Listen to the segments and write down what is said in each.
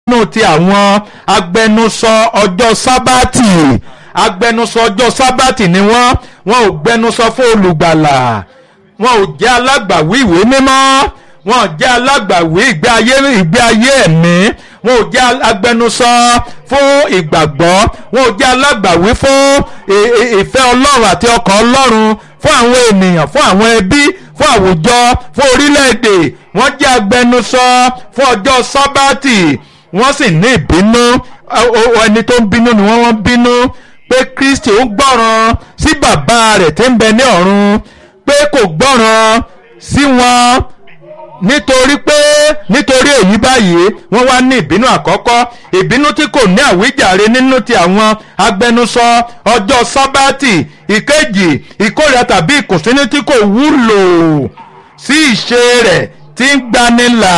nínú ti àwọn agbẹnusọ ọjọ́ sábàtì agbẹnusọ ọjọ́ sábàtì ni wọ́n wọn ò gbẹnusọ fún olùgbàlà wọn ò jẹ́ alágbàwí ìwé mímọ́ wọn ò jẹ́ alágbàwí ìgbé ayé ìgbé ayé ẹ̀mí wọn ò jẹ́ agbẹnusọ fún ìgbàgbọ́ wọn ò jẹ́ alágbàwí fún ì- ì- ìfẹ́ ọlọ́run àti ọkàn ọlọ́run fún àwọn ènìyàn fún àwọn ẹbí fún àwùjọ fún orílẹ̀-èdè wọ́n jẹ́ agbẹnusọ fún ọjọ́ sábàtì wọ́n sì ní ìbínú Ọ- ọ- ẹni tó ń bínú ni wọ́n wọ́n bínú pé kristi ń gbọ́ràn sí bàbá rẹ̀ tí ń bẹ ní ọ̀run pé kò gbọ́ràn sí wọn nítorí pé nítorí èyí báyìí wọ́n wá ní ìbínú àkọ́kọ́ ìbínú tí kò ní àwíjàre nínú ti àwọn agbẹnusọ ọjọ́ sábàtì ìkejì ìkórìíra tàbí ìkùnsínú tí kò wúlò sí ìṣe rẹ̀ tí ń gbanilà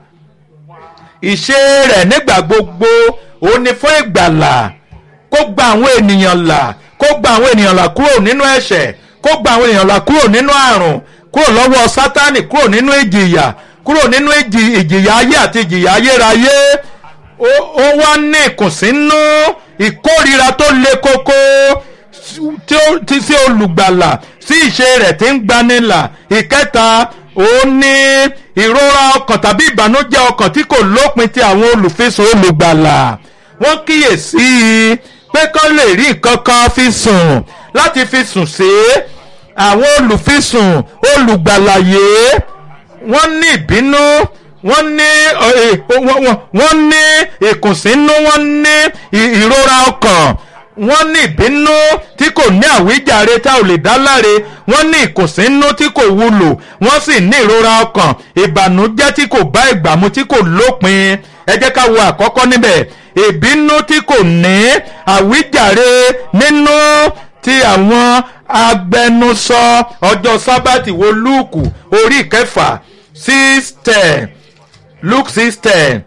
ìṣe rẹ̀ nígbà gbogbo òun ni fún ìgbàlà kó gba àwọn ènìyàn là kó gba àwọn ènìyàn là kúrò nínú ẹ̀ṣẹ̀ kó gba àwọn ènìyàn là kúrò nínú àrùn kúrò lọ́wọ́ sátánì kúrò nínú ìjìyà kúrò nínú ìjì- ìjìyà ayé àti ìjìyà ayérayé ó ó wá ní ìkùnsínú ìkórira tó le koko tí ó ti sí olùgbàlà sí ìṣe rẹ̀ tí ń gbanilà ìkẹta òun ní ìrora ọkàn tàbí ìbànújẹ́ ọkàn tí kò lópin ti àwọn olùfisùn olùgbàlà wọ́n kíyèsí i pé kán lè rí nǹkan kan fi sùn láti fi sùn sí àwọn olùfisùn olùgbàlàyé wọ́n ní ìbínú wọ́n ní ọ, ẹ, wọ́n- wọ́n- wọ́n ní ìkùnsínú wọ́n ní ì- ìrora ọkàn wọ́n ní ìbínú tí kò ní àwíjàre tá ò lè dá láre wọ́n ní ìkùnsínú tí kò wúlò wọ́n sì ní ìrora ọkàn ìbànújẹ́ tí kò bá ìgbà mu tí kò lópin ẹ jẹ́ ká wo àkọ́kọ́ níbẹ̀ ìbínú tí kò ní àwíjàre nínú ti àwọn agbẹnusọ ọjọ́ sábàtì wo lúùkù orí kẹfà six ten luke six ten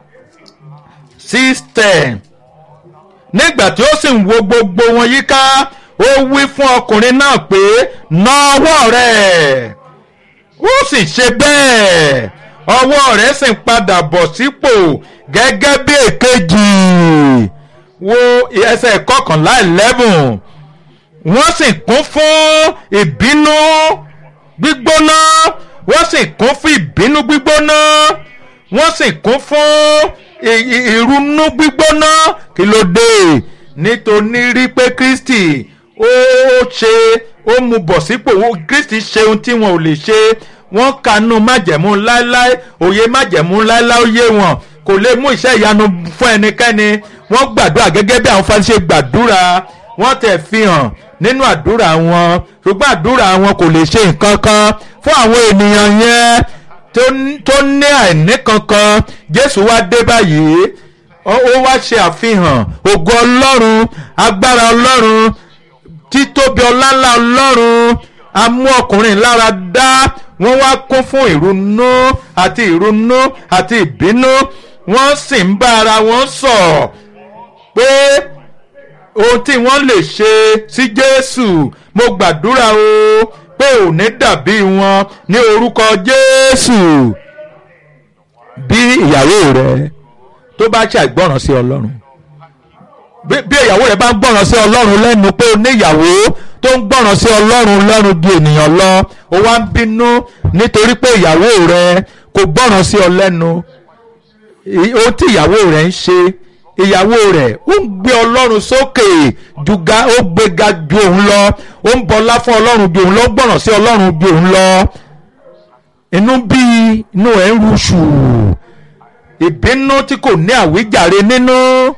six ten nígbà tí ó sì ń wo gbogbo wọn yíká ó wí fún ọkùnrin náà pé na ọwọ́ rẹ̀ ó sì ṣe bẹ́ẹ̀ ọwọ́ rẹ̀ sì ń padà bọ̀ sípò gẹ́gẹ́ bí èkejì wo ẹsẹ̀ kọkànlá eleven wọ́n sì kún fún ìbínú gbígbóná wọ́n sì kún fún ìbínú gbígbóná wọ́n sì kún fún ì- ì- ìrunú gbígbóná kí ló dé nítorí rí pé kristi ó ṣe ó mú bọ̀ sípò ó- kristi ṣe ohun tí wọn ò lè ṣe wọ́n kanú májẹ̀mú láéláé òye májẹ̀mú láéláé ó yé wọn kò lè mú iṣẹ́ ìyanu fún ẹnikẹ́ni wọ́n gbàdúrà gẹ́gẹ́ bí àwọn fásitì ṣe gbàdúrà wọ́n tẹ̀ fi hàn nínú àdúrà wọn ṣùgbọ́n àdúrà wọn kò lè ṣe nǹkan kan fún àwọn ènìyàn yẹn tó ní- tó ní àìní kankan jésù wá dé báyìí ó ó wá ṣe àfihàn ògo ọlọ́run agbára ọlọ́run títóbi ọláńlá ọlọ́run amú ọkùnrin lára dá wọ́n wá kún fún ìrunú àti ìrunú àti ìbínú wọ́n sì ń bá ara wọn sọ̀ pé ohun tí wọ́n lè ṣe sí jésù mo gbàdúrà o pé ò ní dàbí wọn ní orúkọ jésù bí ìyàwó rẹ tó bá ṣàìgbọràn sí ọlọ́run bí bí ìyàwó rẹ bá ń gbọ́ràn sí ọlọ́run lẹ́nu pé o ní ìyàwó tó ń gbọ́ràn sí ọlọ́run lẹ́nu ju ènìyàn lọ o wá ń bínú nítorí pé ìyàwó rẹ kò gbọ́ràn sí ọ lẹ́nu I- ohun tí ìyàwó rẹ ń ṣe ìyàwó rẹ ó ń gbé ọlọ́run sókè ju ga ó gbéga ju òun lọ ó ń bọlá fún ọlọ́run ju òun lọ ó gbọ́ràn sí ọlọ́run ju òun lọ inú bí inú ẹ̀ ń ruṣù ìbínú tí kò ní àwíjàre nínú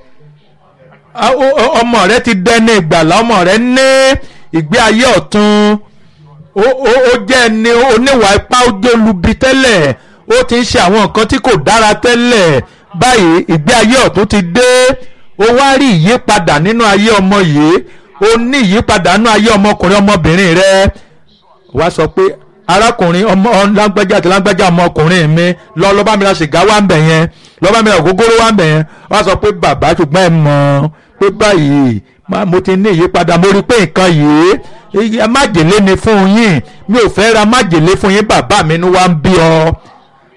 a- o- o- ọmọ rẹ ti dẹni ìgbàlá ọmọ rẹ ní ìgbé ayé ọ̀tun ó ó- ó jẹ́ ẹni oníwà ipá ó jẹ́ olubi tẹ́lẹ̀ ó ti ń ṣe àwọn nǹkan tí kò dára tẹ́lẹ̀ báyìí ìgbé ayé ọ̀tun ti dé ó wá rí ìyípadà nínú ayé ọmọ yìí ó ní ìyípadà nínú ayé ọmọkùnrin ọmọbìnrin rẹ wá sọ pé arákùnrin ọmọ ọ- lágbájá àti lágbájá ọmọkùnrin mi lọ lọ bá mi ra sìgá wá ń bẹ̀ yẹn lọ bá mi ra ògógóró wá ń bẹ̀ yẹn wá sọ pé bàbá ṣùgbọ́n ẹ mọ̀ pé báyìí má- mo ti ní ìyípadà mo rí i pé nǹkan yìí iye májèlé ni fún yín mi ò fẹ́ ra májèlé fún yín bàbá mi ni wá ń bí ọ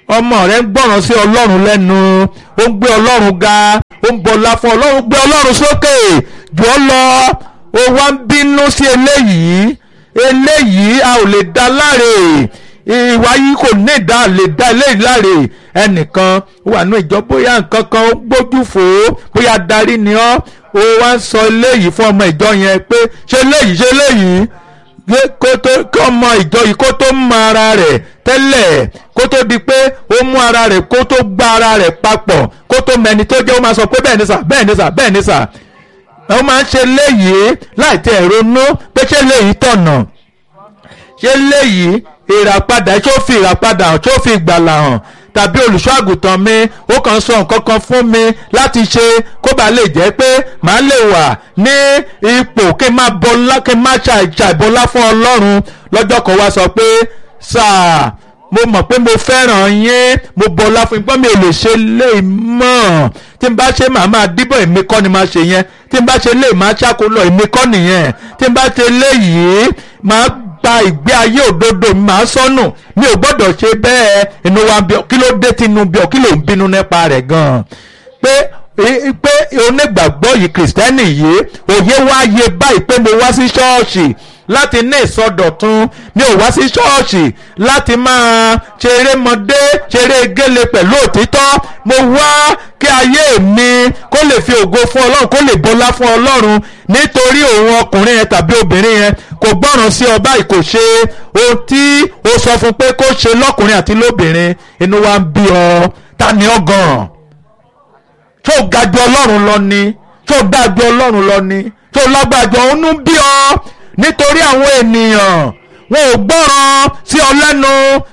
ọmọ rẹ ń gbọ́ràn sí ọlọ́run lẹ́nu ó ń gbé ọlọ́run ga ó ń bọlá fún ọlọ́run gbé ọlọ́run sókè jù ọ́ lọ ó wá ń bínú sí eléyìí eléyìí a ò lè dá láre ìwà yìí kò ní ìdá lè dá eléyìí láre ẹnìkan wà ní ìjọ bóyá nǹkan kan ó gbójú fò ó bóyá darí ni ọ́ ó wá ń sọ eléyìí fún ọmọ ìjọ yẹn pé ṣe eléyìí ṣe eléyìí kó tó kí ọmọ ìjọ yìí kó tó mọ ara rẹ̀ tẹ́lẹ̀ kó tó di pé ó mú ara rẹ̀ kó tó gbá ara rẹ̀ papọ̀ kó tó mẹni tó jẹ́ ó máa sọ pé bẹ́ẹ̀ ni sà bẹ́ẹ̀ ni sà bẹ́ẹ̀ ni sà ó máa ń ṣe léyìí láì tẹ̀ ronú pé ṣé léyìí tọ̀nà ṣé léyìí ìràpadà ṣó fi ìràpadà hàn ṣó fi ìgbàlà hàn tàbí olùṣọ́ àgùntàn mi ó kàn sọ nǹkan kan fún mi láti ṣe kó bàa lè jẹ́ pé màá lè wà ní ipò kí n má bọlá kí n má ṣàìbọlá fún ọlọ́run lọ́jọ́ kan wá sọ pé sáà mo mọ̀ pé mo fẹ́ràn yín mo bọlá fún yín gbọ́n mi ò lè ṣe lè mọ̀ tí n bá ṣe màá máa díbọ̀ èmi kọ́ ni máa ṣe yẹn tí n bá ṣe lè máa ṣàkólọ èmi kọ́ nìyẹn tí n bá ṣe léyìí máa gba ìgbé ayé òdodo mi máa sọnù mi ò gbọ́dọ̀ ṣe bẹ́ẹ̀ inú wa bí ọ kí ló dé tinú bí ọ kí ló ń bínú nípa rẹ̀ gan-an pé pé onígbàgbọ́ yìí kìrìsìtẹ́nì yìí òye wá yé báyìí pé mo wá sí ṣọ́ọ̀ṣì láti ní ìsọdọ̀tun mi ò wá sí ṣọ́ọ̀ṣì láti máa ṣeré mọdé ṣeré gélé pẹ̀lú òtítọ́ mo wá kí ayé mi kó lè fi ògo fún ọlọ́run kó lè bọlá fún ọlọ́run nítorí òun ọkùnrin yẹn tàbí obìnrin yẹn kò gbọ́ràn sí ọba ìkò ṣe ohun tí ó sọ fún pé kó ṣe lọ́kùnrin àti lóbìnrin inú wa ń bí ọ ta ni ọ gan-an tó ga ju ọlọ́run lọ ni tó dáa ju ọlọ́run lọ ni tó lágbàjọ òun ń bí ọ nítorí àwọn ènìyàn wọn ò gbọ́ràn sí ọ lẹ́nu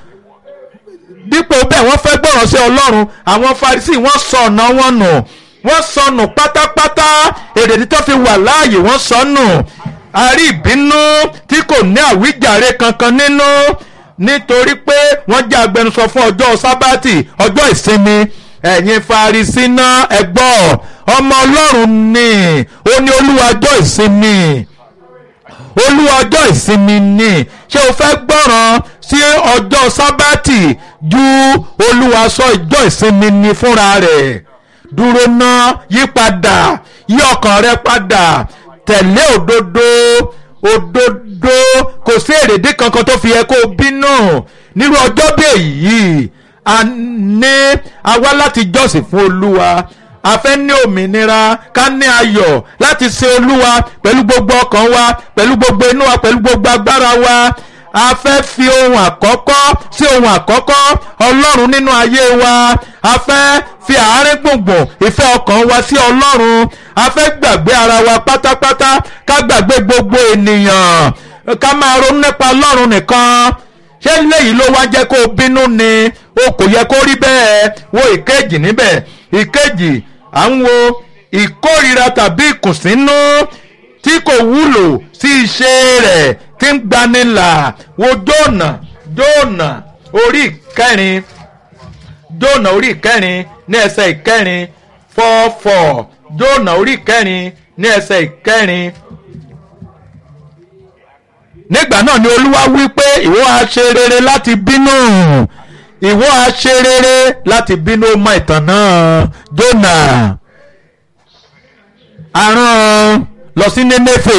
dípò bẹ́ẹ̀ wọ́n fẹ́ gbọ́ràn sí ọlọ́run àwọn Farisí wọ́n sọ ọ̀nà wọn nù wọ́n sọnù pátápátá èrèdí tó fi wà láàyè wọ́n sọnù a rí ìbínú tí kò ní àwíjàre kankan nínú nítorí pé wọ́n jẹ́ agbẹnusọ fún ọjọ́ sábàtì ọjọ́ ìsinmi ẹ̀yin Farisí náà ẹ gbọ́ ọmọ ọlọ́run ni ó ní olúwa ọjọ́ ìsinmi olúwa ọjọ́ ìsinmi ni ṣé o fẹ́ gbọ́ràn sí ọjọ́ sábàtì ju olúwa sọ ọjọ́ ìsinmi ni fúnra rẹ̀ dúró ná yí padà yí ọkàn rẹ padà tẹ̀lé òdodo òdodo kò sí èrèdí kankan tó fi yẹ kó o bínú nírú ọjọ́ bí èyí a ní a wá láti jọ́sìn fún olúwa a fẹ́ ní òmìnira ká ní ayọ̀ láti ṣe olúwa pẹ̀lú gbogbo ọkàn wa pẹ̀lú gbogbo inú wa pẹ̀lú gbogbo agbára wa a fẹ́ fi ohun àkọ́kọ́ sí ohun àkọ́kọ́ ọlọ́run nínú ayé wa a fẹ́ fi àárín gbùngbùn ìfẹ́ ọkàn wa sí ọlọ́run a fẹ́ gbàgbé ara wa pátápátá ká gbàgbé gbogbo ènìyàn ká máa ronú nípa ọlọ́run nìkan ṣé léyìí ló wá jẹ́ kó o bínú ni o kò yẹ kó rí bẹ́ẹ̀ wo ìkejì níbẹ̀ ìkejì à ń wo ìkórira tàbí ìkùnsínú tí kò wúlò sí iṣẹ́ rẹ̀ tí ń gbanilà wo jóònà jóònà orí ìkẹrin jóònà orí ìkẹrin ní ẹsẹ̀ ìkẹrin fọ́fọ́ jóònà orí ìkẹrin ní ẹsẹ̀ ìkẹrin nígbà náà ni olúwa wí pé ìwọ á ṣe rere láti bínú ìwọ á ṣe rere láti bínú mọ ìtàn náà jóònà aràn lọ sí nénéfè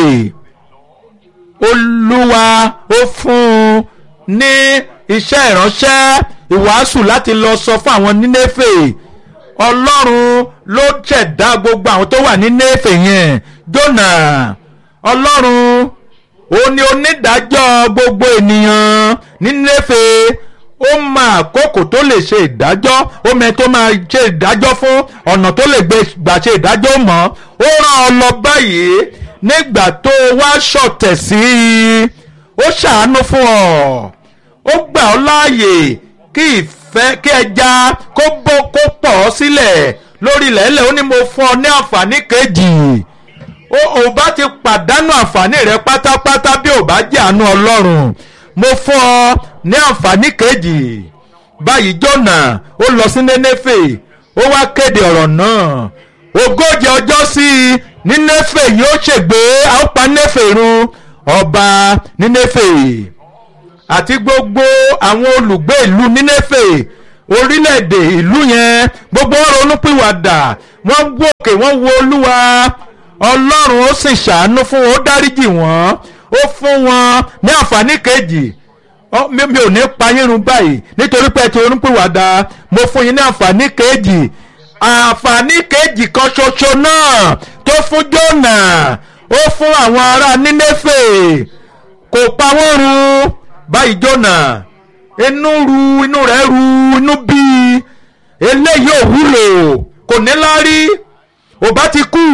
olúwa ó fún un ní iṣẹ́ ìránṣẹ́ ìwàásù láti lọ sọ fún àwọn nínéfè ọlọ́run ló ṣẹ̀dá gbogbo àwọn tó wà ní néfè yẹn jónà ọlọ́run ó ní onídàájọ́ gbogbo ènìyàn ní néfè ó mọ àkókò tó lè ṣe ìdájọ́ ó mẹ tó máa ṣe ìdájọ́ fún ọ̀nà tó lè gbà ṣe ìdájọ́ mọ́ ó rán ọ lọ báyìí nígbà tó wá ṣọ̀tẹ̀ sí i ó ṣàánú fún ọ ó gbà ọ́ láàyè kí ìfẹ́ kí ẹja kó bó kó pọ̀ ọ́ sílẹ̀ lórí ilẹ̀ẹ́lẹ̀ ó ní mo fún ọ ní àǹfààní kejì ò bá ti pàdánù àǹfààní rẹ pátápátá bí ò bá jẹ́ àánú ọlọ́run mo fún ọ ní àǹfààní kejì báyìí jọ̀nà ó lọ sí nénéfè ó wá kéde ọ̀rọ̀ náà ogójì ọjọ́ sí i ní néfè yóò ṣègbé a ó pa néfè run ọba ní néfè àti gbogbo àwọn olùgbé ìlú nínéfè orílẹ̀-èdè ìlú yẹn gbogbo wọn ronúpìwàdà wọ́n wòkè wọ́n wo olúwa ọlọ́run ó sì ṣàánú fún wọn ó dáríjì wọ́n ó fún wọn ní àǹfààní kejì Ọ- mi mi ò ní pa yín run báyìí nítorí pé ẹ ti ronúpìwàdà mo fún yín ní àǹfààní kejì àǹfààní kejì kan ṣoṣo náà tó fún Jónà ó fún àwọn ará Nínéfè kò pa wọ́n run báyìí Jónà inú ru inú rẹ̀ ru inú bí eléyìí ò wúlò kò ní lárí ò bá ti kú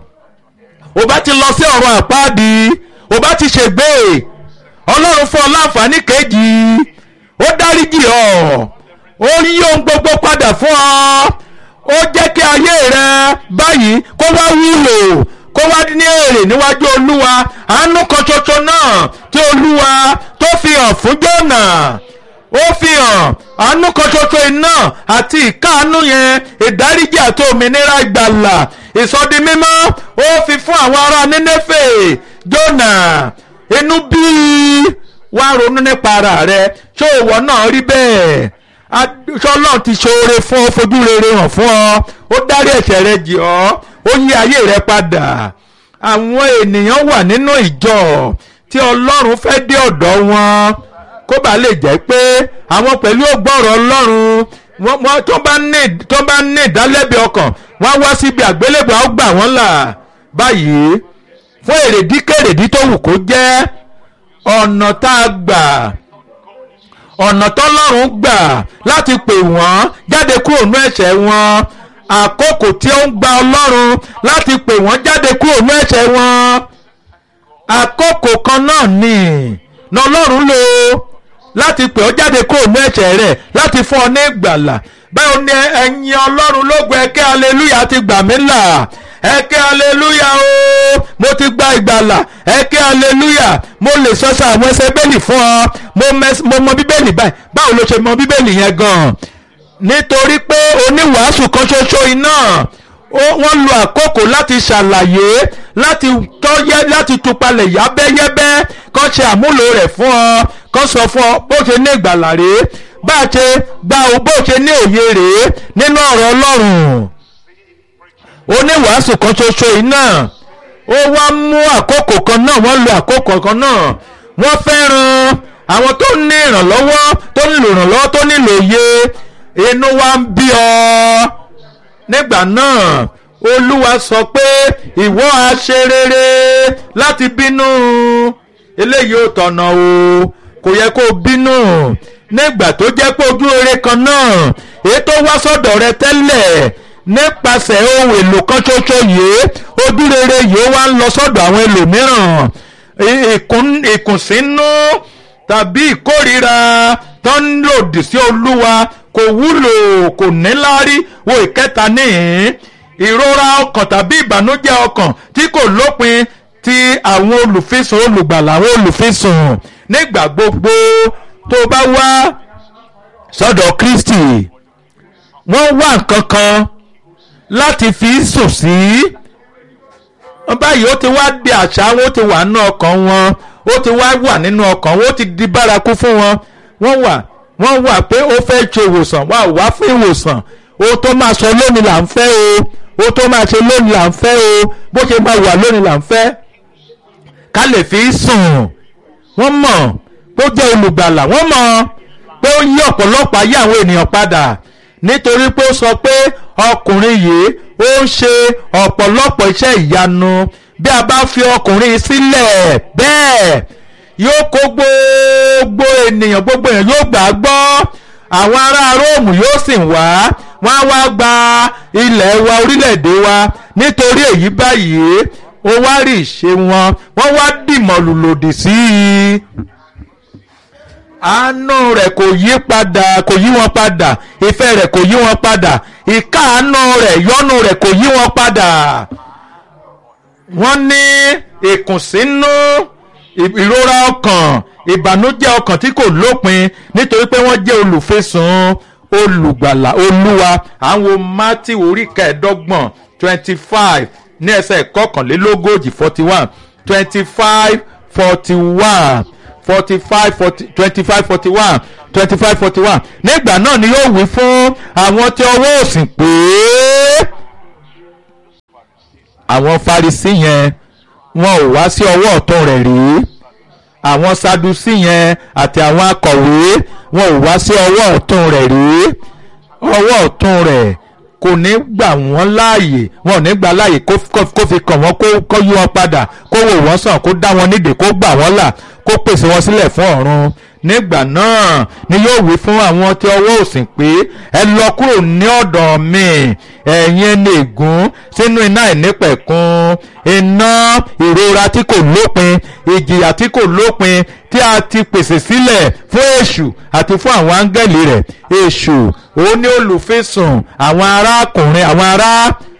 ò bá ti lọ sí ọ̀run àpáàdì ò bá ti ṣègbè ọlọ́run fún ọ láǹfààní kejì ó dáríjì ọ ó yí ohun gbogbo padà fún ọ ó jẹ́ kí ayé rẹ báyìí kó wá wúlò kó wá ní èrè níwájú olúwa àánú kan ṣoṣo náà tí olúwa tó fi hàn fún Jónà ó fi hàn àánú kan ṣoṣo iná àti ìkáàánú yẹn ìdáríjì àti òmìnira ìgbàlà ìsọdi mímọ́ ó fi fún àwọn ará Nínéfè Jónà inú bí wá ronú nípa ara rẹ ṣé òwò náà rí bẹ́ẹ̀ ṣọlọ́n ti ṣoore fún ọ fojú rere hàn fún ọ ó dárí ẹ̀ṣẹ̀ rẹ jì ọ́ ó yí ayé rẹ padà àwọn ènìyàn wà nínú ìjọ tí ọlọ́run fẹ́ dé ọ̀dọ̀ wọn kó bàa lè jẹ́ pé àwọn pẹ̀lú ògbọ́rọ̀ ọlọ́run wọ́n wọ́n tó bá ní tó bá ní ìdálẹ́bi ọkàn wọ́n á wá síbi àgbélébùú á gbà wọ́n là báyìí fún èrèdí kèrèdí tó wù kó jẹ́ ọ̀nà tá a gbà ọ̀nà tọ́lọ́run gbà láti pè wọ́n jáde kúrò nú ẹ̀ṣẹ̀ wọn àkókò tí ó ń gba ọlọ́run láti pè wọ́n jáde kúrò nú ẹ̀ṣẹ̀ wọn àkókò kan náà ni na ọlọ́run lò láti pè ọ́ jáde kúrò nú ẹ̀ṣẹ̀ rẹ̀ láti fún ọ ní ìgbàlà báwo ni ẹ̀yin ọlọ́run lógo ẹ̀kẹ́ aleluya ti gbà mí là ẹ̀kẹ́ aleluya o mo ti gba ìgbàlà ẹ̀kẹ́ aleluya mo lè sọ́sọ́ àwọn ẹsẹ̀ bẹ́ẹ̀lì fún ọ mo mẹ́s- mo mọ bíbélì báyìí báwo ló ṣe mọ bíbélì yẹn gan-an nítorí pé oníwàásù kan ṣoṣo iná ó- wọ́n lo àkókò láti ṣàlàyé láti tọ́yẹ́ láti tupalẹ̀ yábẹ́yẹ́bẹ́ kó ṣe àmúlò rẹ̀ fún ọ kó sọ fún ọ bó ṣe ní ìgbàlà rèé bá a ṣe gba o bó ṣe ní òye rèé nínú ọ̀rọ̀ Ọlọ́run oníwàásù kan ṣoṣo iná ó wá mú àkókò kan náà wọ́n lo àkókò kan náà wọ́n fẹ́ràn àwọn tó ní ìrànlọ́wọ́ tó nílò ìrànlọ́wọ́ tó nílò òye inú wa ń bí ọ nígbà náà olúwa sọ pé ìwọ á ṣe rere láti bínú eléyìí ò tọ̀nà o kò yẹ kó o bínú nígbà tó jẹ́ pé ojú rere kan náà èyí tó wá sọ́dọ̀ rẹ tẹ́lẹ̀ nípasẹ̀ ohun èlò kan ṣoṣo yìí ojú rere yìí ó wá ń lọ sọ́dọ̀ àwọn ẹlòmíràn ì- ìkùn- ìkùnsínú tàbí ìkórira tó ń lòdì sí olúwa kò wúlò kò níláárí wo ìkẹta níhìn ìrora ọkàn tàbí ìbànújẹ́ ọkàn tí kò lópin ti àwọn olùfisùn olùgbàlà àwọn olùfisùn nígbà gbogbo tó bá wá sọ́dọ̀ Kristi wọ́n wá nǹkan kan láti fi sùn sí báyìí ó ti wá di àṣà wọn ó ti wà nínú ọkàn wọn ó ti wá wà nínú ọkàn wọn ó ti di bárakú fún wọn wọ́n wà wọ́n wà pé ó fẹ́ ṣe ìwòsàn wà wá fún ìwòsàn ó tó máa sọ lónìí là ń fẹ́ o ó tó máa ṣe lónìí là ń fẹ́ o bó ṣe máa wà lónìí là ń fẹ́ ká lè fi sùn wọ́n mọ̀ pé ó jẹ́ olùgbàlà wọ́n mọ̀ pé ó yí ọ̀pọ̀lọpọ̀ ayé àwọn ènìyàn padà nítorí pé ó sọ pé ọkùnrin yìí ó ń ṣe ọ̀pọ̀lọpọ̀ iṣẹ́ ìyanu bí a bá fi ọkùnrin sílẹ̀ bẹ́ẹ̀ yóò kó gbogbo ènìyàn gbogbo èèyàn yóò gbà á gbọ́ àwọn ará róòmù yóò sì wá wọ́n á wá gba ilẹ̀ wa orílẹ̀-èdè wa nítorí èyí báyìí ó wá rí ìṣe wọn wọ́n wá dìmọ̀lù lòdì sí i àánú rẹ̀ kò yí padà kò yí wọn padà ìfẹ́ rẹ̀ kò yí wọn padà ìkáàánú rẹ̀ yọ́nú rẹ̀ kò yí wọn padà wọ́n ní ìkùnsínú ì- ìrora ọkàn ìbànújẹ́ ọkàn tí kò lópin nítorí pé wọ́n jẹ́ olùfisùn olùgbàlà olúwa àwọn mátì orí kẹẹ̀ẹ́dọ́gbọ̀n twenty five ní ẹsẹ̀ kọkànlélógójì forty one twenty five forty one forty five forty twenty five forty one twenty five forty one nígbà náà ni yóò wí fún àwọn tí ọwọ́ òsì pé àwọn Farisí yẹn wọn ò wá sí ọwọ́ ọ̀tún rẹ̀ rí àwọn Sadusí yẹn àti àwọn akọ̀wé wọn ò wá sí ọwọ́ ọ̀tún rẹ̀ rí ọwọ́ ọ̀tún rẹ̀ kò ní gbà wọ́n láàyè wọn ò ní gbà láàyè kó fi kàn wọ́n kó yí wọn padà kó wò wọ́n sàn kó dá wọn nídìí kó gbà wọ́n là kó pèsè wọn sílẹ̀ fún ọ̀run nígbà náà ni yóò wí fún àwọn tí ọwọ́ òsìn pé ẹ lọ kúrò ní ọ̀dọ̀ mi ẹ̀yin ẹni ègún sínú iná ìnípẹ̀kun iná ìrora tí kò lópin ìjìyà tí kò lópin tí a ti pèsè sílẹ̀ fún èṣù àti fún àwọn áńgẹ́lì rẹ̀ èṣù òun ni olùfisùn àwọn arákùnrin àwọn ará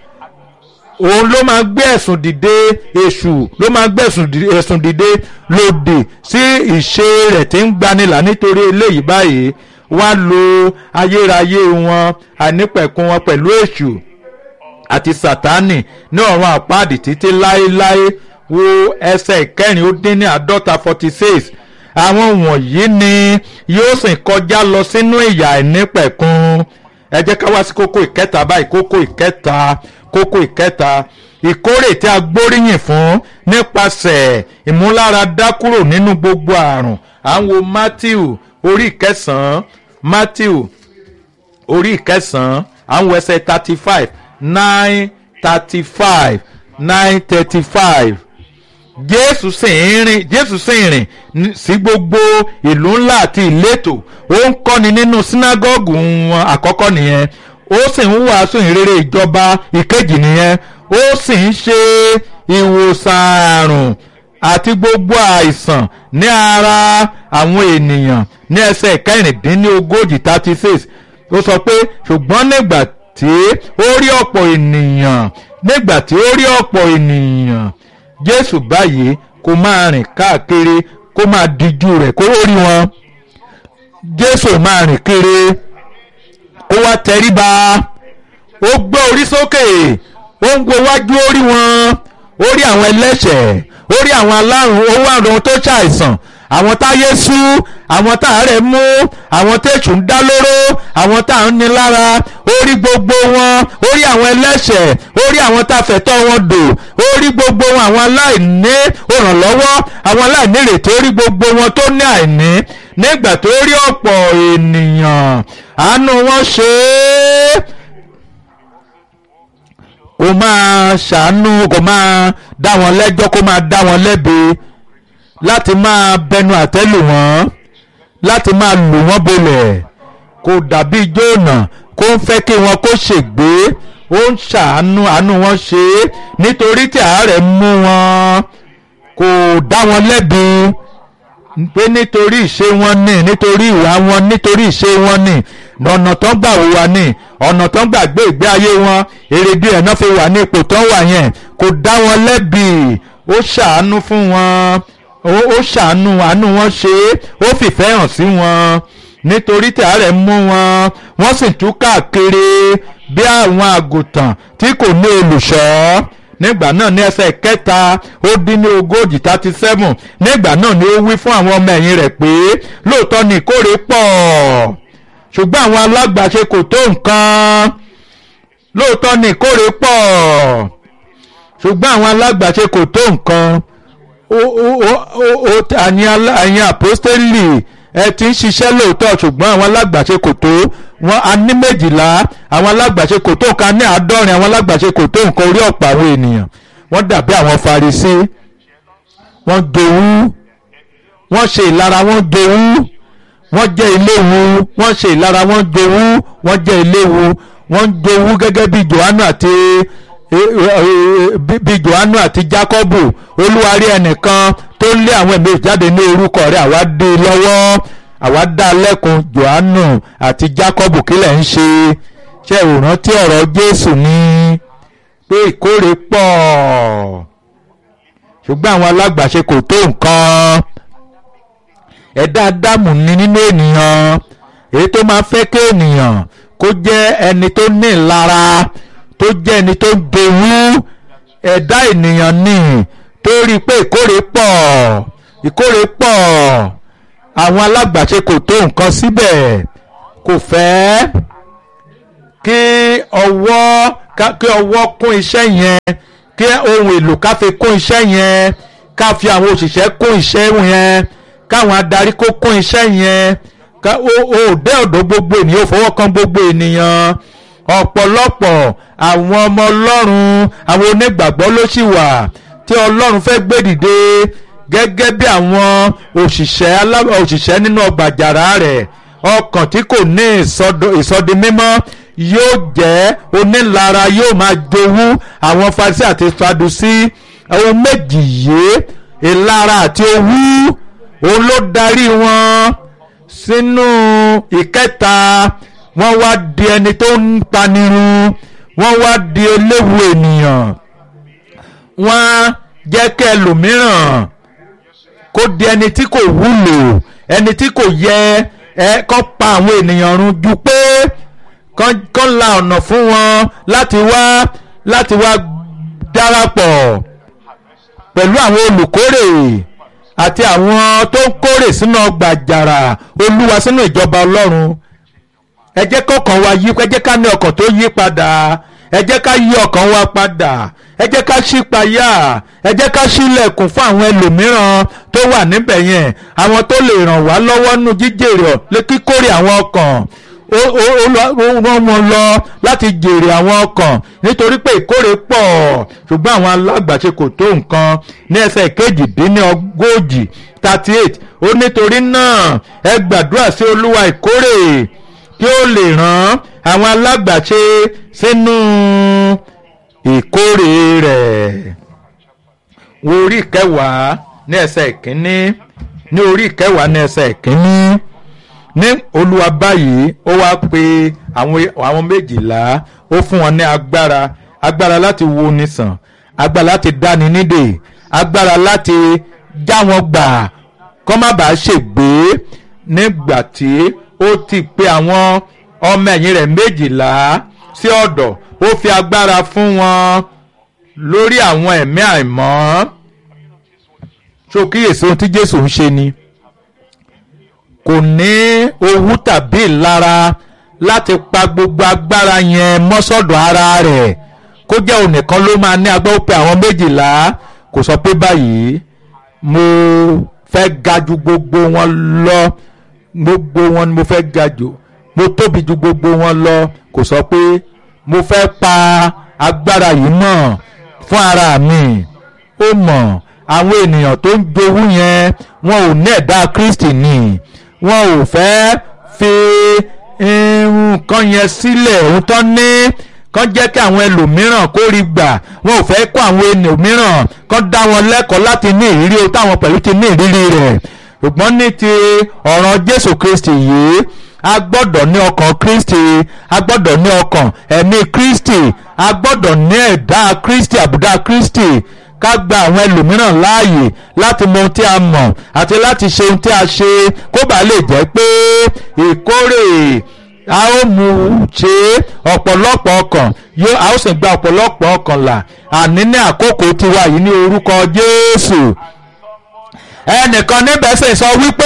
òun ló máa gbé ẹ̀sùn dìde èṣù ló máa gbé ẹ̀sùn dìde lòdì sí ìṣe rẹ̀ tí ń gbanilà nítorí eléyìí báyìí wá lo ayérayé wọn àìnípẹ̀kun wọn pẹ̀lú èṣù àti sátánì ní ọ̀run àpáàdì títí láéláé wo ẹsẹ̀ ìkẹrin ó dín ní àádọ́ta forty six àwọn wọ̀nyí ni yóò sì kọjá lọ sínú ìyà àìnípẹ̀kun ẹ jẹ́ ká wá sí kókó ìkẹta báyìí kókó ìkẹta kókó ìkẹta ìkórè tí a gbóríyìn fún nípasẹ̀ ìmúláradá kúrò nínú gbogbo àrùn à ń wo Matthew orí ìkẹsàn-án Matthew orí ìkẹsàn-án à ń wo ẹsẹ̀ thirty five nine thirty five nine thirty five jésù sì ń rìn jésù sì ń rìn sí gbogbo ìlú ńlá àti ìletò ó ń kọ́ni nínú sínágọ́gù wọn àkọ́kọ́ nìyẹn ó sì ń wàásù ìrere ìjọba ìkejì nìyẹn ó sì ń ṣe ìwòsàn àrùn àti gbogbo àìsàn ní ara àwọn ènìyàn ní ẹsẹ̀ kẹrìndínlógójì thirty six ó sọ pé ṣùgbọ́n nígbà tí ó rí ọ̀pọ̀ ènìyàn nígbà tí ó rí ọ̀pọ̀ ènìyàn jésù báyìí kó máa rìn káàkiri kó máa díjú rẹ̀ kó rí wọn jésù máa rìn kiri ó wá tẹríba ó gbé orí sókè ó ń wo wájú ó rí wọn ó rí àwọn ẹlẹ́ṣẹ̀ ó rí àwọn alárùn ó wá àwọn tó ṣàìsàn àwọn táyé sú àwọn táàárẹ̀ mú àwọn tẹ̀sùn ń dá lóró àwọn tá à ń ní lára ó rí gbogbo wọn ó rí àwọn ẹlẹ́ṣẹ̀ ó rí àwọn tá a fẹ̀tọ́ wọn dò ó rí gbogbo wọn àwọn aláìní òrànlọ́wọ́ àwọn aláìní ìrètí ó rí gbogbo wọn tó ní àìní nígbà tó rí ọ̀pọ̀ ènìyàn àánú wọn ṣe é kó máa ṣàánú kó máa dá wọn lẹ́jọ́ kó máa dá wọn lẹ́bi láti máa bẹnu àtẹ́lù wọn láti máa lù wọ́n bolẹ̀ kò dàbí jóònà kó ń fẹ́ kí wọn kó ṣègbé ó ń ṣàánú àánú wọn ṣe é nítorí tí àárẹ̀ mú wọn kò dá wọn lẹ́bi pé nítorí ìṣe wọn ní nítorí ìwà wọn nítorí ìṣe wọn ní ọ̀nà tó ń gbà wà ní ọ̀nà tó ń gbà gbé ìgbé ayé wọn èrèdí ẹ̀ náà fi wà ní ipò tó ń wà yẹn kò dá wọn lẹ́bi ó ṣàánú fún wọn ó ṣàánú àánú wọn ṣe é ó fìfẹ́ hàn sí wọn nítorí tí àárẹ̀ mú wọn wọ́n sì tú káàkiri bí àwọn àgùntàn tí kò ní olùṣọ́ nígbà náà ní ẹsẹ̀ kẹta ó dín ní ogójì thirty seven nígbà náà ni ó wí fún àwọn ọmọ ẹ̀yìn rẹ̀ pé lóòótọ́ ni ìkórè pọ̀ ṣùgbọ́n àwọn alágbàṣe kò tó nǹkan lóòótọ́ ni ìkórè pọ̀ ṣùgbọ́n àwọn alágbàṣe kò tó nǹkan àyìn àpọ́stélì ẹ ti ń ṣiṣẹ́ lóòótọ́ ṣùgbọ́n àwọn alágbàṣe kò tó wọn a ní méjìlá àwọn alágbàṣe kò tó nǹkan ní àádọ́rin àwọn alágbàṣe kò tó nǹkan orí ọ̀pọ̀ àwọn ènìyàn wọ́n dàbí àwọn Farisí wọ́n jowú wọ́n ṣe ìlara wọ́n jowú wọ́n jẹ́ iléwu wọ́n ṣe ìlara wọ́n jowú wọ́n jẹ́ iléwu wọ́n jowú gẹ́gẹ́ bí Jòhánù àti bí Jòhánù àti Jákọ́bù olúwarí ẹnìkan tó ń lé àwọn ẹ̀mí jáde ní orúkọ rẹ̀ àwa dé lọ́wọ́ àwa dá lẹ́kun Jòhánù àti Jákọ́bù kílẹ̀ ń ṣe ṣe ìrántí ọ̀rọ̀ Jésù ní pé ìkórè pọ̀ ṣùgbọ́n àwọn alágbàṣe kò tó nǹkan ẹ̀dá Ádámù ní nínú ènìyàn èyí tó máa fẹ́ kí ènìyàn kó jẹ́ ẹni tó ní ìlara tó jẹ́ ẹni tó ń dowú ẹ̀dá ènìyàn ní tó rí i pé ìkórè pọ̀ ìkórè pọ̀ àwọn alágbàṣe kò tó nǹkan síbẹ̀ kò fẹ́ kí ọwọ́ kí ọwọ́ kún iṣẹ́ yẹn kí ohun èlò ká fi kún iṣẹ́ yẹn ká fi àwọn òṣìṣẹ́ kún iṣẹ́ yẹn káwọn adarí kó kún iṣẹ́ yẹn ó dé ọ̀dọ̀ gbogbo ènìyàn ó fọwọ́ kan gbogbo ènìyàn ọ̀pọ̀lọpọ̀ àwọn ọmọ ọlọ́run àwọn onígbàgbọ́ ló sì wà tí ọlọ́run fẹ́ gbé dìde gẹ́gẹ́ bí àwọn òṣìṣẹ́ òṣìṣẹ́ nínú ọgbà àjàrà rẹ̀ ọkàn tí kò ní ìsọdi mímọ́ yóò jẹ́ onílara yóò máa jowú àwọn Farisí àti Sadusí ohun méjì yìí ìlara àti owú òun ló darí wọn sínú ìkẹta wọ́n wá di ẹni tó ń panirun wọ́n wá di eléwu ènìyàn wọ́n jẹ́ kí ẹlòmíràn kó di ẹni tí kò wúlò ẹni tí kò yẹ ẹ kọ́ pa àwọn ènìyàn run ju pé kọ́ la ọ̀nà fún wọn láti wá láti wá darapọ̀ pẹ̀lú àwọn olùkórè àti àwọn tó ń kórè sínú ọgbà àjàrà olúwa sínú ìjọba ọlọ́run ẹ jẹ́ kọ́kàn wa yí ẹ jẹ́ ká ní ọkàn tó yí padà ẹ jẹ́ ká yí ọkàn wa padà ẹ jẹ́ ká ṣí payá ẹ jẹ́ ká ṣílẹ̀kùn fún àwọn ẹlòmíràn tó wà níbẹ̀ yẹn àwọn tó lè ràn wá lọ́wọ́ nínú jíjèrè kíkórè àwọn ọkàn rán wọn lọ láti jèrè àwọn ọkàn nítorí pé ìkórè pọ̀ ṣùgbọ́n àwọn alágbàṣe kò tó nǹkan ní ẹsẹ̀ kejìdínlógójì thirty eight ó nítorí náà ẹ gbàdúrà sí olúwa ìkórè kí ó lè rán àwọn alágbàṣe sínú ìkórè rẹ̀ wo orí ìkẹwàá ní ẹsẹ̀ ìkíní ní orí ìkẹwàá ní ẹsẹ̀ ìkíní ní olúwa báyìí ó wá pe àwọn méjìlá ó fún wọn ní agbára agbára láti wo ni sàn agbára láti dáni nídè agbára láti já wọn gbà kọ́ má bàa ṣègbé nígbà tí ó ti pe àwọn ọmọ ẹ̀yìn rẹ̀ méjìlá sí ọ̀dọ̀ ó fi agbára fún wọn lórí àwọn ẹ̀mí àìmọ́ ṣó kíyèsí ohun tí Jésù ń ṣe ni kò ní owú tàbí ìlara láti pa gbogbo agbára yẹn mọ́sọ̀dọ̀ ara rẹ̀ kó jẹ́ òun nìkan ló máa ní agbára ó pe àwọn méjìlá kò sọ pé báyìí mo fẹ́ ga ju gbogbo wọn lọ gbogbo wọn ni mo fẹ́ ga jù mo tóbi ju gbogbo wọn lọ kò sọ pé mo fẹ́ pa agbára yìí mọ́ fún ara mi ó mọ̀ àwọn ènìyàn tó ń jowú yẹn wọn ò ní ẹ̀dá Kristi ni wọn ò fẹ́ fi nǹkan yẹn sílẹ̀ ohun tán ní kán jẹ́ kí àwọn ẹlòmíràn kó rí gbà wọn ò fẹ́ kó àwọn ẹlòmíràn kán dá wọn lẹ́kọ̀ọ́ láti ní ìrírí o táwọn pẹ̀lú ti ní ìrírí rẹ̀ ṣùgbọ́n ní ti ọ̀ràn Jésù Kristi yìí a gbọ́dọ̀ ní ọkàn Kristi a gbọ́dọ̀ ní ọkàn ẹ̀mí Kristi a gbọ́dọ̀ ní ẹ̀dá Kristi àbùdá Kristi ká gba àwọn ẹlòmíràn láàyè láti mọ ohun tí a mọ̀ àti láti ṣe ohun tí a ṣe kó bàa lè jẹ́ pé ìkórè a ó mú ṣe ọ̀pọ̀lọpọ̀ ọkàn yóò a ó sì gba ọ̀pọ̀lọpọ̀ ọkàn là àní ní àkókò tiwa yìí ní orúkọ Jésù ẹnìkan níbẹ̀ sì sọ wípé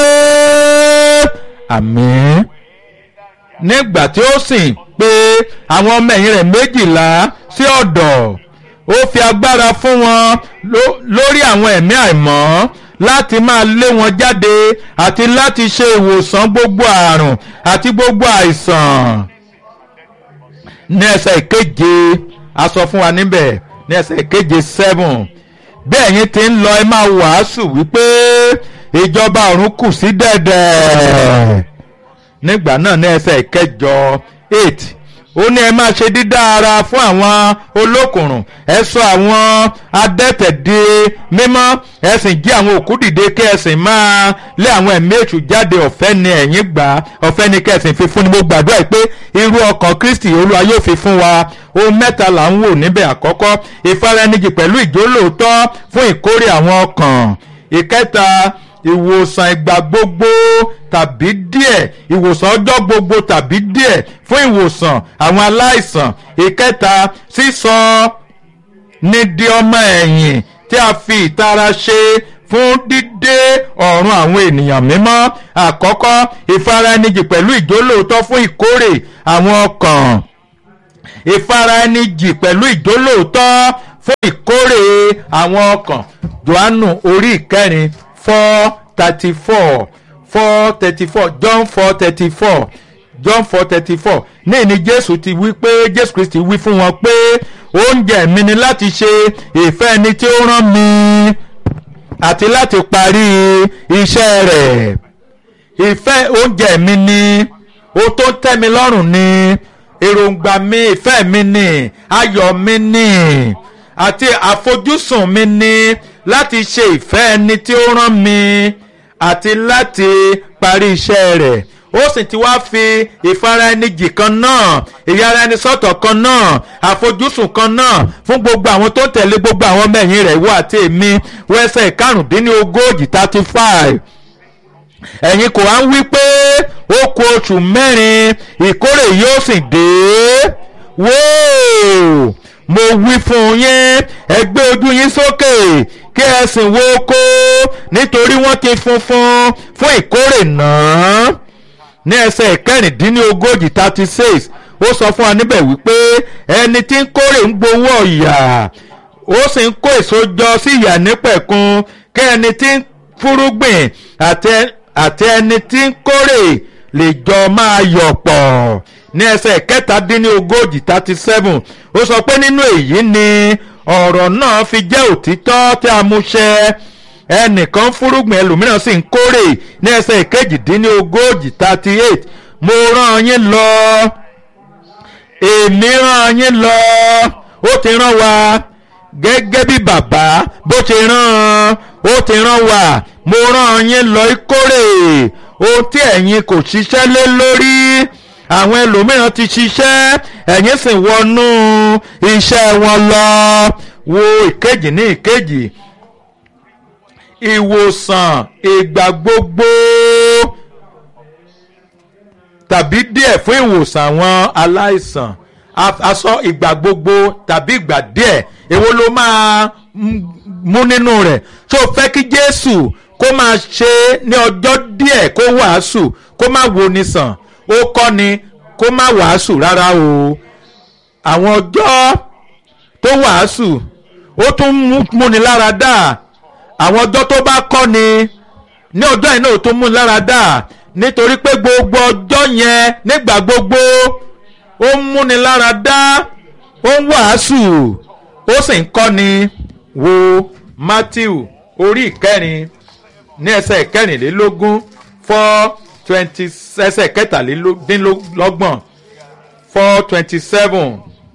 àmín nígbà tí ó sì pé àwọn ọmọ ẹ̀yìn rẹ̀ méjìlá sí ọ̀dọ̀ ó fi agbára fún wọn lórí àwọn ẹ̀mí àìmọ́ láti máa lé wọn jáde àti láti ṣe ìwòsàn gbogbo àrùn àti gbogbo àìsàn. ní ẹsẹ̀ ìkeje a sọ fún wa níbẹ̀ ní ẹsẹ̀ ìkeje seven bí ẹ̀yin ti ń lọ ẹ máa wàásù wípé ìjọba ọ̀run kù sí dẹ̀dẹ̀ nígbà náà ní ẹsẹ̀ ìkẹjọ eight ó ní ẹ máa ṣe dídá ara fún àwọn olókùnrùn ẹ sọ àwọn adẹ́tẹ̀ di mímọ́ ẹ sì jí àwọn òkú dìde kí ẹ sì máa lé àwọn ẹ̀mí èṣù jáde ọ̀fẹ́ ni ẹ̀yin gbà ọ̀fẹ́ ni kẹsìn fi fún ni mo gbàdúrà pé irú ọkàn Kristi Olúwa yóò fi fún wa ohun mẹ́ta là ń wò níbẹ̀ àkọ́kọ́ ìfaraẹnijì pẹ̀lú ìjólóòótọ́ fún ìkórè àwọn ọkàn ìkẹta ìwòsàn ìgbà gbogbo tàbí díẹ̀ ìwòsàn ọjọ́ gbogbo tàbí díẹ̀ fún ìwòsàn àwọn aláìsàn ìkẹta sísọ ní di ọmọ ẹ̀yìn tí a fi ìtara ṣe fún dídé dídé ọ̀run àwọn ènìyàn mímọ́ àkọ́kọ́ ìfaraẹnijì pẹ̀lú ìjólóòótọ́ fún ìkórè àwọn ọkàn ìfaraẹnijì pẹ̀lú ìjólóòótọ́ fún ìkórè àwọn ọkàn johannu orí ìkẹrin four thirty four four thirty four john four thirty four john four thirty four ní ìní jésù ti wí pé jésù kristi wí fún wọn pé oúnjẹ mi ni láti ṣe ìfẹ́ ẹni tí ó rán mi àti láti parí iṣẹ́ rẹ̀ ìfẹ́ oúnjẹ mi ni ó tó tẹ́ mi lọ́rùn ni èròǹgbà mi ìfẹ́ mi ni ayọ̀ mi ni àti àfojúsùn mi ni láti ṣe ìfẹ́ ẹni tí ó rán mi àti láti parí iṣẹ́ rẹ̀ ó sì ti wá fi ìfaraẹnijì kan náà ìyára ẹni sọ́tọ̀ kan náà àfojúsùn kan náà fún gbogbo àwọn tó tẹ̀lé gbogbo àwọn ọmọ ẹ̀yìn rẹ̀ wọ àti èmi wẹ́sẹ̀ karùndínlógójì thirty five ẹ̀yin kò wá ń wí pé ó kù oṣù mẹ́rin ìkórè yóò sì dé wóò mo wí fún yín ẹ gbé ojú yín sókè kí ẹ sì wo oko nítorí wọ́n ti funfun fún ìkórè náà ní ẹsẹ̀ ìkẹrìndínlógójì thirty six ó sọ fún wa níbẹ̀ wípé ẹni tí ń kórè ń gbowó ọ̀yà ó sì ń kó èso jọ sí ìyà nípẹ̀kun kí ẹni tí ń fúrúgbìn àti ẹni tí ń kórè lè jọ máa yọ̀ pọ̀ ní ẹsẹ̀ kẹtàdínlógójì thirty seven ó sọ pé nínú èyí ni ọ̀rọ̀ náà fi jẹ́ òtítọ́ tí a mú ṣẹ ẹnìkan fúrúgbìn ẹlòmíràn sì ń kórè ní ẹsẹ̀ ìkejìdínlógójì thirty eight mo rán yín lọ èmi rán yín lọ ó ti rán wa gẹ́gẹ́ bí bàbá bó ti rán ó ti rán wa mo rán yín lọ ìkórè ohun tí ẹ̀yin kò ṣiṣẹ́ lé lórí àwọn ẹlòmíràn ti ṣiṣẹ́ ẹ̀yin sì wọnú iṣẹ́ wọn lọ wo ìkejì ní ìkejì ìwòsàn ìgbà gbogbo tàbí díẹ̀ fún ìwòsàn àwọn aláìsàn aṣọ ìgbà gbogbo tàbí ìgbà díẹ̀ èwo ló máa mú nínú rẹ̀ tó fẹ́ kí Jésù kó máa ṣe ní ọjọ́ díẹ̀ kó wàásù kó má wo ni sàn ó kọ́ ni kó má wàásù rárá o àwọn ọjọ́ tó wàásù ó tún múni lára dá àwọn ọjọ́ tó bá kọ́ ni ní ọjọ́ yìí náà ó tún múni lára dá nítorí pé gbogbo ọjọ́ yẹn nígbà gbogbo ó ń múni lára dá ó ń wàásù ó sì ń kọ́ ni wo Matthew orí ìkẹrin ní ẹsẹ̀ ìkẹrìnlélógún four twenty ẹsẹ̀ kẹtàlélọ́gbọ̀n four twenty seven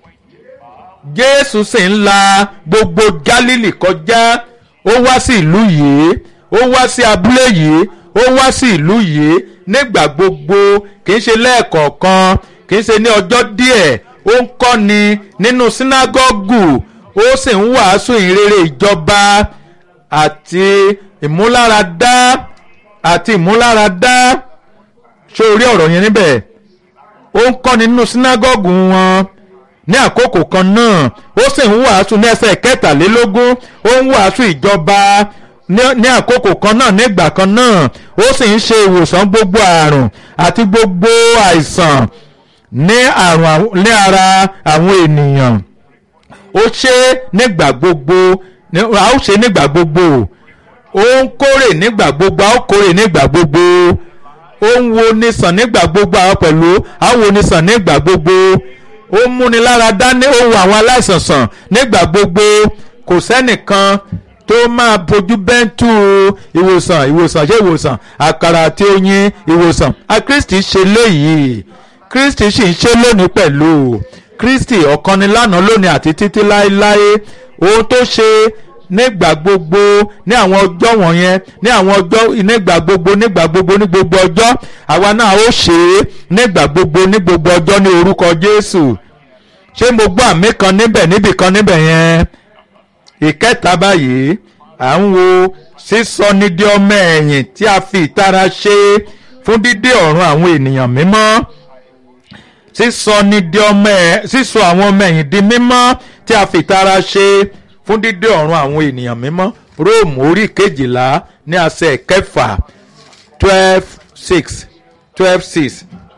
Jésù sì ń la gbogbo Gálílì kọjá ó wá sí ìlú yìí ó wá sí abúlé yìí ó wá sí ìlú yìí nígbà gbogbo kì í ṣe lẹ́ẹ̀kọ̀ọ̀kan kì í ṣe ní ọjọ́ díẹ̀ ó ń kọ́ni nínú sínágọ́gù ó sì ń wàásù ìrere ìjọba àti ìmúláradá àti ìmúláradá ṣé o rí ọ̀rọ̀ yẹn níbẹ̀ ó ń kọ́ni nínú sínágọ́gù wọn ní àkókò kan náà ó sì ń wàásù ní ẹsẹ̀ kẹtàlélógún ó ń wàásù ìjọba ní àkókò kan náà nígbà kan náà ó sì ń ṣe ìwòsàn gbogbo àrùn àti gbogbo àìsàn ní àrùn ní ara àwọn ènìyàn ó ṣe nígbà gbogbo a ó ṣe nígbà gbogbo ó ń kórè nígbà gbogbo a ó kórè nígbà gbogbo ó ń wo ni sàn nígbà gbogbo àwọn pẹ̀lú a ó wo ni sàn nígbà gbogbo ó ń múni lára dá ní ó wo àwọn aláìsàn sàn nígbà gbogbo kò sẹ́nìkan tó máa bójú bẹ́ńtù ìwòsàn ìwòsàn ṣé ìwòsàn àkàrà àti oyin ìwòsàn a Kristi ṣe léyìí Kristi sì ń ṣe lónìí pẹ̀lú Kristi ọ̀kan ni lánàá lónìí àti títí láéláé ohun tó ṣe nígbà gbogbo ní àwọn ọjọ́ wọ̀nyẹn ní àwọn ọjọ́ nígbà gbogbo nígbà gbogbo ní gbogbo ọjọ́ àwa náà ó ṣe é nígbà gbogbo ní gbogbo ọjọ́ ní orúkọ Jésù ṣé mo gbọ́ àmì kan níbẹ̀ níbì kan níbẹ̀ yẹn ìkẹta báyìí à ń wo sísọ ní di ọmọ ẹ̀yìn tí a fi ìtara ṣe fún dídé ọ̀run àwọn ènìyàn mímọ́ sísọ ní di ọmọ ẹ̀ sísọ àwọn ọmọ ẹ̀yìn di mímọ́ tí a fi ìtara ṣe fún dídé ọ̀run àwọn ènìyàn mímọ́ róòmù orí kejìlá ní àṣẹ kẹfà twelve six twelve six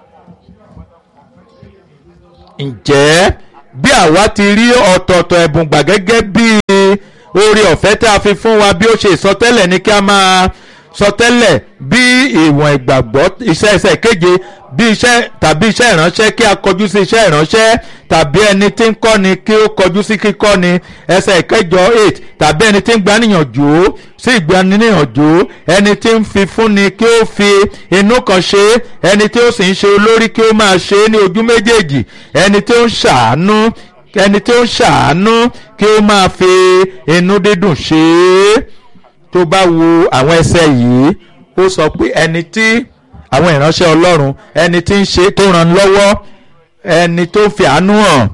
ǹjẹ́ bí àwa ti rí ọ̀tọ̀ọ̀tọ̀ ẹ̀bùn gbà gẹ́gẹ́ bí oore ọ̀fẹ́ tí a fi fún wa bí ó ṣe ìsọtẹ́lẹ̀ ní kí a máa sọtẹ́lẹ̀ bí ìwọ̀n ìgbàgbọ́ iṣẹ́ iṣẹ́ keje bí iṣẹ́ tàbí iṣẹ́ ìránṣẹ́ kí a kọjú sí iṣẹ́ ìránṣẹ́ tàbí ẹni tí ń kọ́ni kí ó kọjú sí kíkọ́ni ẹsẹ̀ ìkẹjọ eight tàbí ẹni tí ń gbaníyànjú sí ìgbaníyànjú ẹni tí ń fi fúnni kí ó fi inú kan ṣe ẹni tí ó sì ń ṣe olórí kí ó máa ṣe é ní ojú méjèèjì ẹni tí ó ń ṣàánú ẹni tí ó ń ṣàánú kí ó máa fi inú dídùn ṣe é tó bá wo àwọn ẹsẹ̀ yìí ó sọ pé ẹni tí àwọn ìránṣẹ́ ọlọ́run ẹni tí ń ṣe tó ràn lọ́wọ́ ẹni tó fi àánú hàn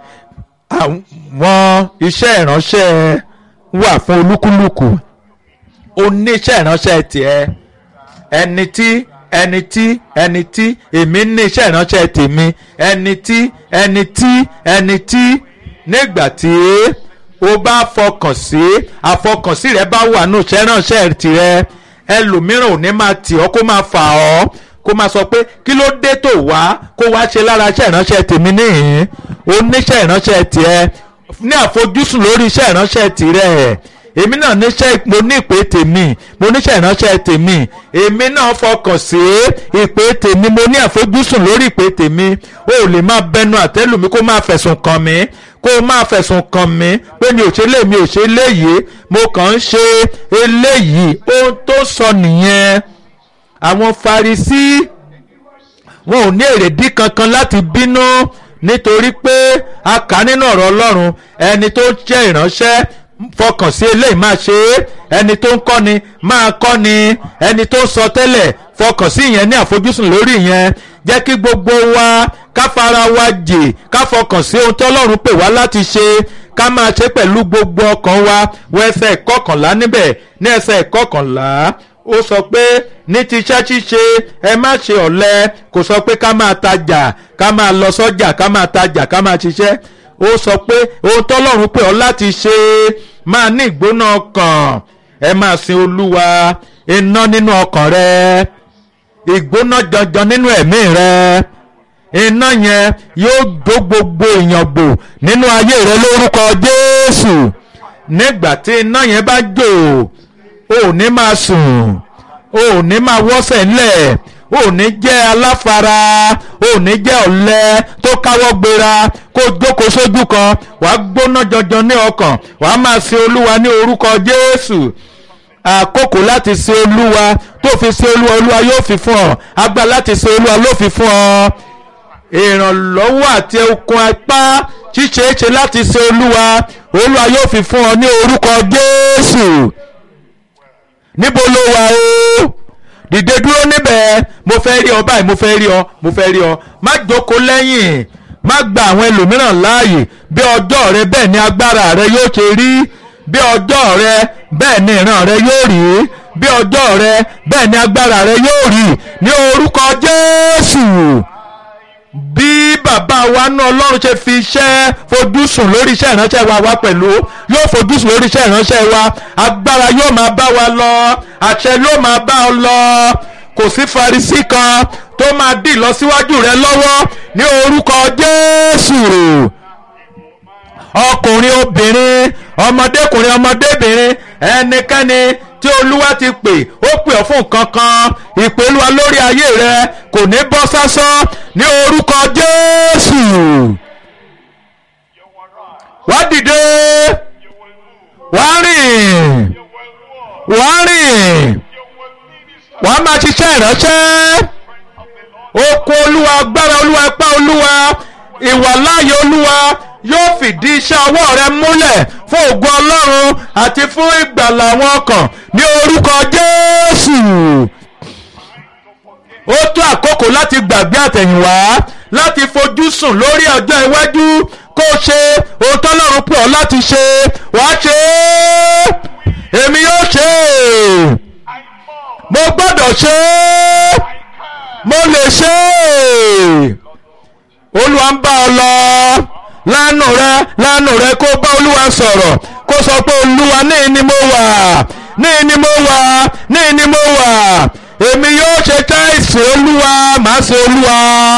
àwọn iṣẹ́ ìránṣẹ́ wà fún olúkúlùkù oníṣẹ́ ìránṣẹ́ tiẹ̀ ẹni tí ẹni tí ẹni tí èmi ní iṣẹ́ ìránṣẹ́ tèmi ẹni tí ẹni tí ẹni tí nígbà tí o bá fọkàn sí àfọkànsí rẹ bá wà nù iṣẹ́ ìránṣẹ́ tirẹ̀ ẹlòmíràn ò ní máa tì ọ́ kó máa fà ọ́ kó máa sọ pé kí ló dé tó wá kó wá ṣe lára iṣẹ́ ìránṣẹ́ tèmi níhìn oníṣẹ́ ìránṣẹ́ tiẹ̀ ní àfojúsùn lórí iṣẹ́ ìránṣẹ́ tirẹ̀ èmi náà níṣẹ́ mo ní ìpè tèmi mo níṣẹ́ ìránṣẹ́ tèmi èmi náà fọkàn sí ìpè tèmi mo ní àfojúsùn lórí ìpè tèmi o ò lè máa bẹnu àtẹ́lù mi kó máa fẹ̀sùn kàn mí kó o máa fẹ̀sùn kàn mí pé mi ò ṣe lé mi ò ṣe léyìí mo kàn ń ṣe eléyìí ohun tó sọ nìyẹn àwọn Farisí wọn ò ní èrèdí kankan láti bínú nítorí pé a kà nínú ọ̀rọ̀ Ọlọ́run ẹni tó jẹ́ ìránṣẹ́ fọkàn sí eléyìí máa ṣe é ẹni tó ń kọ́ni máa kọ́ni ẹni tó ń sọ tẹ́lẹ̀ fọkàn sí ìyẹn ní àfojúsùn lórí ìyẹn jẹ́ kí gbogbo wa ká fara wa jì ká fọkàn sí ohun tí Ọlọ́run pè wá láti ṣe ká máa ṣe pẹ̀lú gbogbo ọkàn wa wọ ẹsẹ̀ ìkọkànlá níbẹ̀ ní ẹsẹ̀ ìkọkànlá ó sọ pé ní ti iṣẹ́ ṣíṣe ẹ má ṣe ọ̀lẹ kò sọ pé ká máa tajà ká máa lọ sọ́jà ká máa tajà ká máa ṣiṣẹ́ ó sọ pé ohun tọ́lọ́run pè ọ́ láti ṣe máa ní ìgbóná ọkàn ẹ máa sin olúwa iná nínú ọkàn rẹ ìgbóná janjan nínú ẹ̀mí rẹ iná yẹn yóò jó gbogbo èèyàn gbò nínú ayé rẹ lórúkọ jésù nígbà tí iná yẹn bá jò ò ní máa sùn ò ní máa wọ́sẹ̀ ńlẹ̀ ò ní jẹ́ aláfara ò ní jẹ́ ọ̀lẹ tó káwọ́ gbéra kó jókòó sójú kan wàá gbóná janjan ní ọkàn wàá máa sin olúwa ní orúkọ jésù àkókò láti sin olúwa tó fi sin olúwa olúwa yóò fi fún ọ agbá láti sin olúwa ló fi fún ọ ìrànlọ́wọ́ àti okun apá ṣíṣeéṣe láti sin olúwa olúwa yóò fi fún ọ ní orúkọ jésù níbo ló wà o dìde dúró níbẹ̀ mo fẹ́ rí ọ báyìí mo fẹ́ rí ọ mo fẹ́ rí ọ má jókòó lẹ́yìn má gba àwọn ẹlòmíràn láàyè bí ọjọ́ rẹ bẹ́ẹ̀ ni agbára rẹ yóò ṣe rí bí ọjọ́ rẹ bẹ́ẹ̀ ni ìran rẹ yóò rí bí ọjọ́ rẹ bẹ́ẹ̀ ni agbára rẹ yóò rí ní orúkọ Jésù bí bàbá wa náà ọlọ́run ṣe fi iṣẹ́ fojúsùn lórí iṣẹ́ ìránṣẹ́ wa wá pẹ̀lú yóò fojúsùn lórí iṣẹ́ ìránṣẹ́ wa agbára yóò máa bá wa lọ àṣẹ yóò máa bá ọ lọ kò sí Farisí kan tó máa dì lọ síwájú rẹ lọ́wọ́ ní orúkọ Jésù ọkùnrin obìnrin ọmọdékùnrin ọmọdébìnrin ẹnikẹ́ni tí olúwa ti pè ó pè ọ́ fún nǹkan kan ìpè olúwa lórí ayé rẹ kò ní bọ́ sásán ní orúkọ jésù wá dìde wá rìn wá rìn wá máa ṣiṣẹ́ ìránṣẹ́ okun olúwa agbára olúwa ipá olúwa ìwàláyé olúwa yóò fìdí iṣẹ́ ọwọ́ rẹ múlẹ̀ fún ògo ọlọ́run àti fún ìgbàlà àwọn ọkàn ní orúkọ jésù ó tó àkókò láti gbàgbé àtẹ̀yìnwá láti fojú sùn lórí ọjọ́ iwájú kó o ṣe ohun tọ́lọ́run pè ọ́ láti ṣe wàá ṣe é èmi yóò ṣe é mo gbọ́dọ̀ ṣe é mo lè ṣe é olúwa ń bá ọ lọ lánàá rẹ lánàá rẹ kó bá olúwa sọ̀rọ̀ kó sọ pé olúwa ní ni mo wà ní ni mo wà ní ni mo wà èmi yóò ṣe táìsì olúwa màá ṣe olúwa